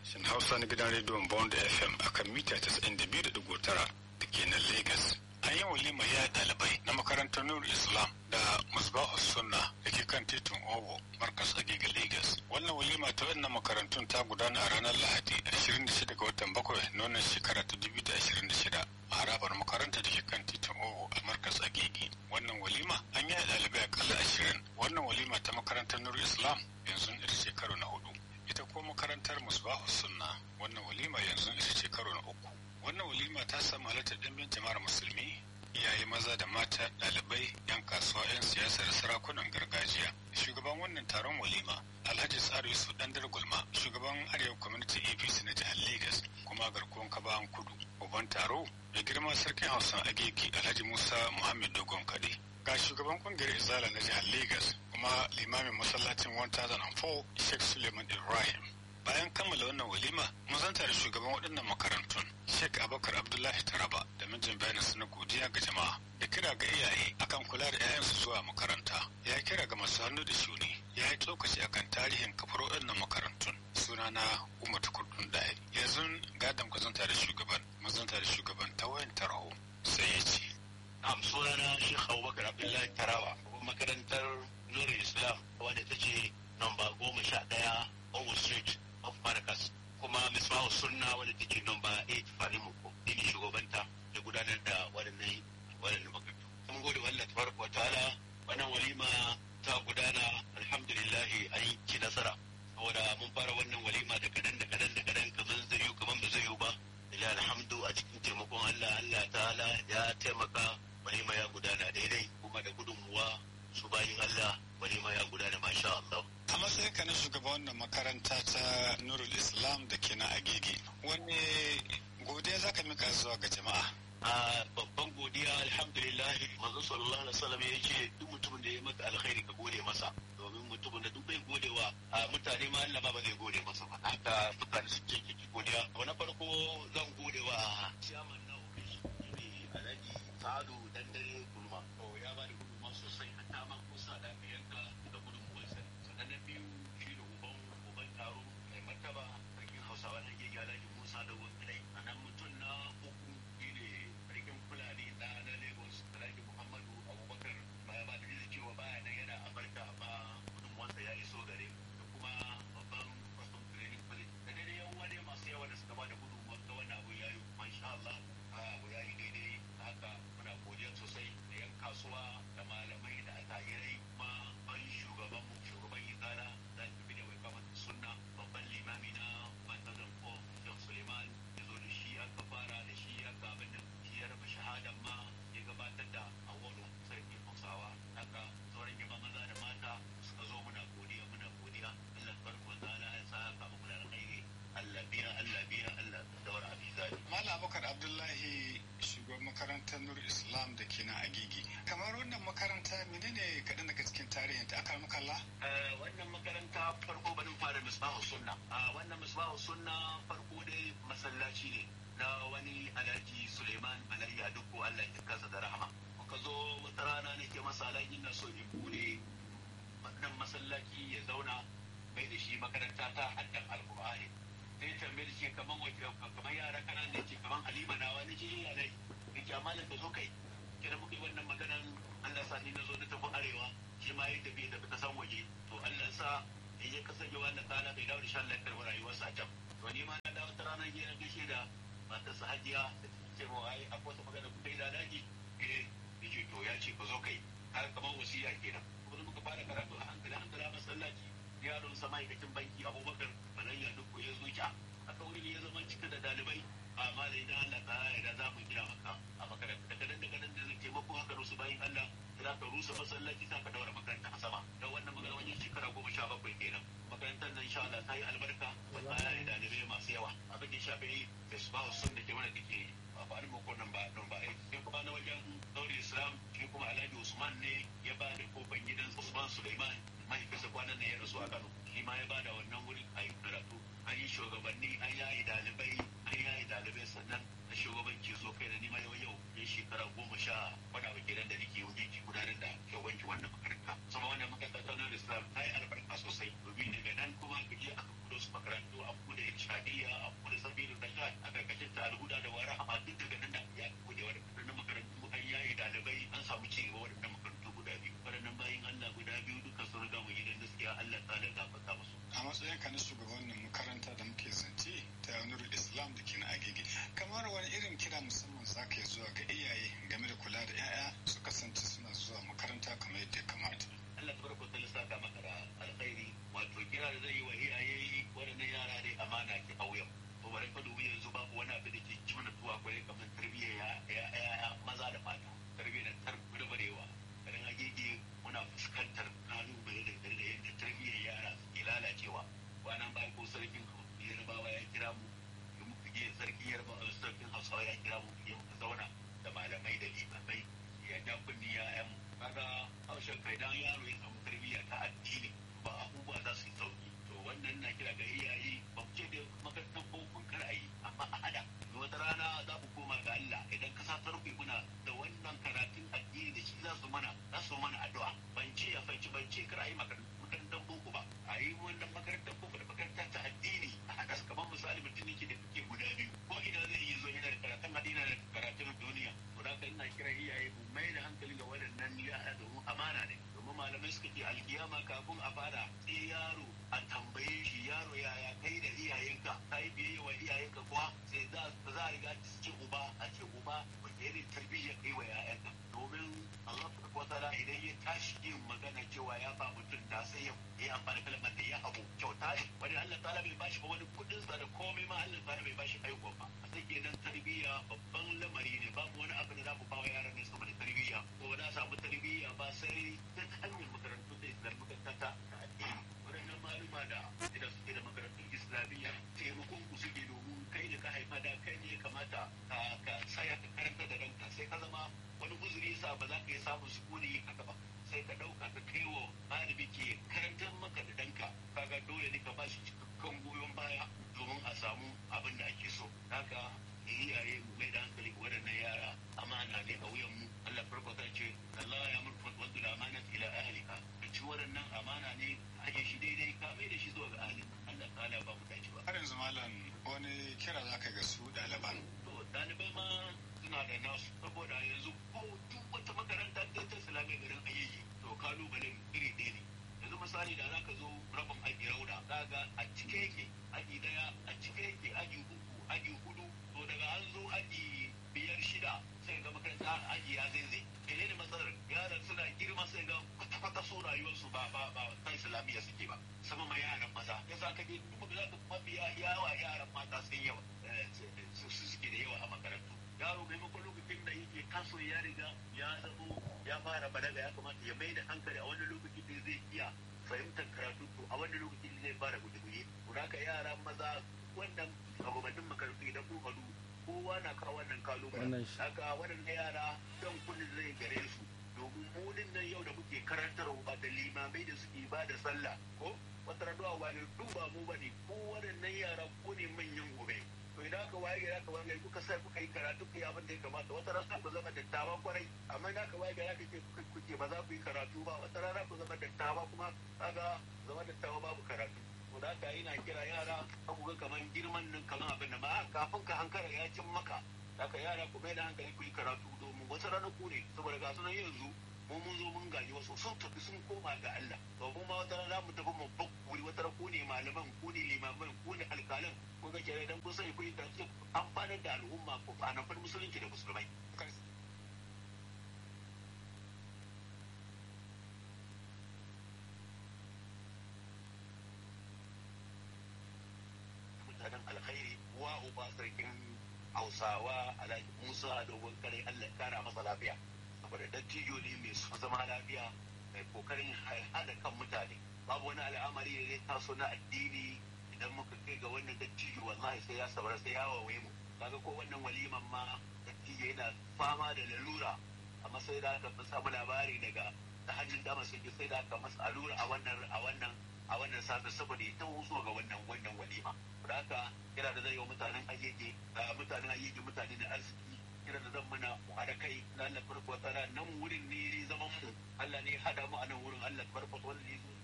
sashen Hausa na gidan rediyon Bond FM akan mita 92.9 da ke nan Lagos. An yi walima ya ɗalibai na makarantar Nur Islam da Musbahu Sunna da ke kan titin Owo, Markas Agege Lagos. Wannan walima ta wannan makarantun ta gudana a ranar Lahadi 26 ga watan bakwai na wannan shekara ta 2026 a harabar makaranta da ke kan titin Owo a Markas Agege. Wannan walima an yi ɗalibai akalla ashirin. Wannan walima ta makarantar Nur Islam yanzu ita ce karo na hudu. Ita ko makarantar Musbahu Sunna wannan walima yanzu ita ce karo na uku. Wannan walima ta samu halartar ɗimbin jama'ar musulmi iyaye maza da mata ɗalibai 'yan kasuwa 'yan siyasa da sarakunan gargajiya shugaban wannan taron walima alhaji tsaro yusuf dandar gulma shugaban arewa community apc na jihar lagos kuma garkuwan kabahan kudu babban taro mai girma sarkin hausa ageki alhaji musa muhammad dogon kade ga shugaban kungiyar izala na jihar lagos kuma limamin masallacin 1004 sheikh suleiman ibrahim bayan kammala wannan walima mun zanta da shugaban waɗannan makarantun sheikh abubakar abdullahi taraba da mijin bayanin su na godiya ga jama'a da kira ga iyaye akan kula da 'ya'yansu zuwa makaranta ya kira ga masu hannu da shuni ya yi tsokaci akan tarihin kafar waɗannan makarantun sunana umar tukurdun ɗaya yanzu gadon ku zanta da shugaban mun zanta da shugaban ta wayan tarho sai ya ce am sunana sheikh abubakar abdullahi taraba makarantar nuri islam wadda ta ce namba goma sha ɗaya Owo Street of Marcus kuma Misbahu Sunna wadda take nomba 8 Fani Muko ni ne shugabanta da gudanar da waɗannan waɗannan makarantu. Mun gode wa Allah tabaraka wa ta'ala wannan walima ta gudana alhamdulillah an yi ci nasara saboda mun fara wannan walima da kadan da kadan da kadan kaman zai yi kaman ba zai yi ba ila alhamdu a cikin taimakon Allah Allah ta'ala ya taimaka walima ya gudana daidai kuma da gudunmuwa su bayin Allah walima ya gudana masha Allah. a matsayin ka na shugaban wannan makaranta ta nurul islam da ke na agege wani godiya za ka mika zuwa ga jama'a a babban godiya alhamdulillah manzo sallallahu alaihi wasallam ya ce duk mutumin da ya maka alkhairi ka gode masa domin mutumin da duk bai godewa a mutane ma Allah ba zai gode masa ba haka mutane su ce ki godiya na farko zan godewa chairman na ofishi ne Alhaji Sa'adu Dandare Kulma to ya ba da gudunmawa sosai hatta ma kusa da yanka da gudunmuwarsa sannan na biyu shi da uban uban taro mai martaba sarkin hausawa na gege alhaji musa da wakilai a nan mutum na uku shi ne sarkin fulani na na lagos alhaji muhammadu abubakar baya ba da cewa baya nan yana amurka amma gudunmuwarsa ya iso gare da kuma babban custom training college da daidai yan wani masu yawa da suka ba da gudunmuwar ga wannan abu ya yi masha Allah abu ya yi daidai haka muna godiya sosai da yan kasuwa da malamai da attajirai kuma ban shugaban mu shugaban izala da tafi da wai kamar sunna babban limami na bandarin ko da suleiman ya zo da shi aka fara da shi aka abin da shi ya raba shahadan ma ya gabatar da awolo sarki hausawa haka sauran yaba maza da mata suka zo muna godiya muna godiya allah farko zala ya sa haka muku da alkhairi allah biya allah biya allah daura abizali malam abubakar abdullahi shugaban makarantar nur islam da ke na agege kamar wannan makaranta menene kaɗan daga cikin tarihin ta aka makalla wannan makaranta farko barin fara misbahu sunna a wannan misbahu sunna farko dai masallaci ne na wani alhaji suleiman alayhi aduko allah ya kasa da rahama muka zo wata rana ne ke masa alhaji na so in bude wannan masallaci ya zauna mai da shi makaranta ta haddan alkur'ani sai tambaye da shi kaman kamar yara kanan da ke kaman halima na wani ce yin yanayi da ke amalin da zo kai kira muka yi wannan maganan allah sa ni na zo na tafi arewa shi ma ya tafi da ta san waje to Allah sa in ya kasance wannan kana bai dawo da shan lafiyar rayuwarsa a can to ni ma na dawo ta ranar gina gaishe da matarsa hajiya da ce mu ai akwai wata magana kuka yi da daji eh yace to ya ce ka zo kai har kamar wasiya kenan kuma muka fara karatu a hankali hankali a masallaci yaron sa ma'aikacin banki abubakar balayya duk ya zo ki a kauri ya zama cika da dalibai amma da idan Allah ta yarda za mu gina maka a makaranta daga nan daga nan da zai taimako haka rusu bayan Allah za ka rusa masallaci za ka daura makaranta a sama don wannan magana wajen shekara goma sha bakwai kenan makarantar nan insha Allah ta yi albarka wata ya yi dalibai masu yawa abin da ya shafi isbahu sun da ke wani da ke a faɗin mako nan ba nan ba sai kuma na wajen daure islam shi kuma alhaji usman ne ya ba da kofan gidan usman suleiman mahaifinsa kwanan nan ya rasu a kano shi ma ya ba da wannan wurin a yi karatu an yi shugabanni an yayi dalibai an yayi dalibai sannan na shugabanci so kai da nima yau yau ya shekara goma sha wani abu kenan da nake wajen ki gudanar da shugabanci wannan makaranta sama wannan makaranta ta nan islam ta yi albarka sosai domin daga nan kuma ka je aka kudo su makarantu a bude shadiya tsakanin shugabannin makaranta da muke zance ta yanar islam da ke na agege kamar wani irin kira musamman za ka zuwa ga iyaye game da kula da 'ya'ya su kasance suna zuwa makaranta kamar yadda ya kamata Allah farko ta lissaka maka da alkhairi wato kira da zai yi wa iyaye waɗannan yara dai amana ke a wuyan to bari ka dubi yanzu babu wani abu da ke cimma tuwa kwarai kamar tarbiyyar ya maza da mata tarbiyyar tarbiyyar garin agege muna fuskantar kalubale da da yadda tarbiyyar yara ke lalacewa kwanan bayan ko sarkin yarbawa ya kira mu da muka je sarkin yarbawa sarkin hausawa ya kira mu ya muka zauna da malamai da limamai ya ja kunni ya yan kaga haushen kai dan yaro ya samu tarbiyya ta addini ba abubuwa za su yi sauki to wannan na kira ga iyaye ba mu ce da makarantar bokun kar a yi amma a hada wata rana za ku koma ga Allah idan ka sa tarbi muna da wannan karatun addini da shi za su mana za su mana addu'a ban ce a fanci ban ce kar a yi makarantar boko ba a yi wannan makarantar boko da makarantar ta addini a haɗa su kamar misali mutum ne ke da kuke guda biyu ko ina zai yi zo yana da karatun addini da karatun duniya to da ina kira iyaye mu mai da hankali ga waɗannan yara domin amana ne domin malamai suka ce alkiyama kafin a fara sai yaro a tambaye shi yaro yaya kai da iyayenka ka yi biyayya wa iyayenka kuwa sai za a riga cikin uba a ce uba wata irin tarbiyya kai wa yayanka domin Allah ta ta'ala idan ya tashi yin magana cewa ya ba mutum da sai ya yi amfani kalmar da ya abu kyauta ne wani Allah ta'ala bai bashi ba wani kudin sa da komai ma Allah ta'ala bai bashi aiko ba a sai kenan tarbiyya babban lamari ne babu wani abu da za mu ba wa yaran ne saboda tarbiyya ko da samu tarbiyya ba sai ta hanyar makarantu da islam makaranta ta addini waɗannan maluma da idan suke da makarantun islamiyya taimakon ku suke domin kai da ka haifa da kai ne ya kamata ka tsaya ka karanta da ranka sai ka zama wani uzuri sa ba za ka yi samun sukuni haka ba sai ka ɗauka ka kai wa malami ke karantar maka da danka kaga dole ne ka ba shi cikakken goyon baya domin a samu abin da ake so haka iyaye mu mai da hankali ga waɗannan yara amana ne a wuyan mu Allah farko ta ce Allah ya murfa wadda da amana ila ahlika ci waɗannan amana ne aje shi daidai ka mai da shi zuwa ga ahli Allah ta'ala ba mu dace ba har yanzu malam wani kira za ka ga su ɗaliban to ɗalibai ma suna da nasu saboda yanzu ko duk wata makaranta ta ta islamiyya garin ayyuki to kalubalen iri ɗaya ne yanzu misali da za ka zo rabin aji rauda za ga a cike yake aji daya a cike yake aji uku aji hudu to daga an zo aji biyar shida sai ga makaranta aji ya zai mene ne matsalar yaran suna girma sai ga kwata-kwata so rayuwarsu ba ba ba ta islamiyya suke ba sama ma yaran maza ya sa ka je duk da za ka mafiya yawa yaran mata sun yawa su suke da yawa a makarantu yaro maimakon lokacin da yake kaso ya riga ya zamo ya fara balaga ya kamata ya mai da hankali a wani lokaci da zai iya fahimtar karatu to a wani lokaci zai fara guje-guje to haka yara maza wannan shugabannin makarantu idan kun haɗu kowa na kawo wannan kalubale haka waɗannan yara don kullum zai gare su domin mu nan yau da muke karantarwa da limamai da suke ba da sallah ko wata raduwa ba ne duba mu ba ne ko waɗannan yara ko ne manyan gobe to idan aka waye gari aka waye kuka sai kuka yi karatu ku yi abin da ya kamata wata rana ku zama dattawa kwarai amma idan aka waye gari aka ce kuke ba za ku yi karatu ba wata rana ku zama dattawa kuma kaga zama dattawa babu karatu to da haka ina kira yara ku ga kaman girman nan kaman abin da ba kafin ka hankara ya cin maka haka yara ku mai da hankali ku yi karatu domin wata rana ku ne saboda ga sunan yanzu mu mun zo mun gaji wasu sun tafi sun koma ga Allah to mu ma wata rana mu tafi mu bakkuri wata rana ku ne malaman ku ne limaman ku ne alƙalan ku ga kire dan kun sani ku yi karatu amfanar da al'umma ku a nan musulunci da musulmai mutanen alkhairi wa uba sarkin hausawa alhaji musa dogon kare allah kara masa lafiya saboda dattijo ne mai zama lafiya mai kokarin haɗa kan mutane babu wani al'amari da zai taso na addini idan muka kai ga wannan dattijo wallahi sai ya sabar sai ya wawaye mu kaga ko wannan waliman ma dattijo yana fama da lalura amma sai da aka samu labari daga ta hannun dama sai sai da aka masa allura a wannan a wannan a wannan safe saboda ya taho zuwa ga wannan wannan walima da haka kira da zai yi wa mutanen ayyuke mutanen ayyuke mutane da arziki kira da zan mana mu haɗa kai na Allah farko tsara nan wurin ne zaman mu Allah ne hada mu a nan wurin Allah farko wanda ne